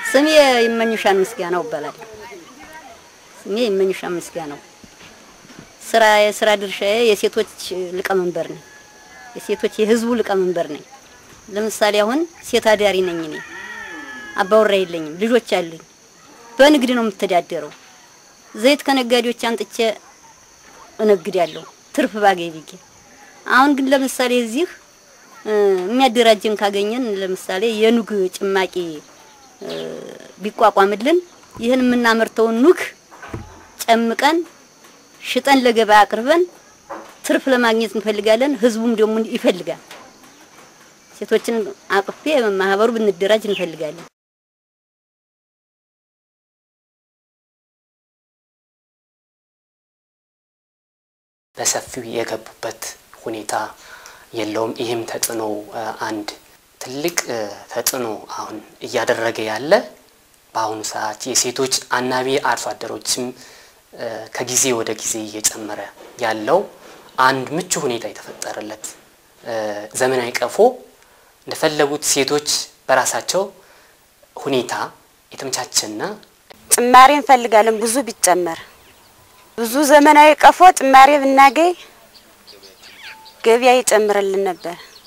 ስሜ ይመኝሻን ምስጋናው እባላለሁ። ስሜ ይመኝሻን ምስጋናው። ስራ የስራ ድርሻዬ የሴቶች ሊቀመንበር ነኝ። የሴቶች የህዝቡ ሊቀመንበር ነኝ። ለምሳሌ አሁን ሴት አዳሪ ነኝ እኔ። አባወራ የለኝም፣ ልጆች አሉኝ። በንግድ ነው የምተዳደረው። ዘይት ከነጋዴዎች አንጥቼ እነግዳለሁ ትርፍ ባገኝ ብዬ። አሁን ግን ለምሳሌ እዚህ የሚያደራጀን ካገኘን ለምሳሌ የኑግ ጭማቂ ቢቋቋምልን ይህን የምናመርተውን ኑግ ጨምቀን ሽጠን ለገበያ አቅርበን ትርፍ ለማግኘት እንፈልጋለን። ህዝቡም ደግሞ ይፈልጋል። ሴቶችን አቅፌ ማህበሩ ብንደራጅ እንፈልጋለን። በሰፊው የገቡበት ሁኔታ የለውም። ይህም ተጽዕኖ አንድ ትልቅ ተጽዕኖ አሁን እያደረገ ያለ በአሁኑ ሰዓት የሴቶች አናቢ አርሶ አደሮችም ከጊዜ ወደ ጊዜ እየጨመረ ያለው አንድ ምቹ ሁኔታ የተፈጠረለት ዘመናዊ ቀፎ እንደፈለጉት ሴቶች በራሳቸው ሁኔታ የተመቻቸና ጭማሪ እንፈልጋለን። ብዙ ቢጨመር ብዙ ዘመናዊ ቀፎ ጭማሪ ብናገኝ ገበያ ይጨምርልን ነበር።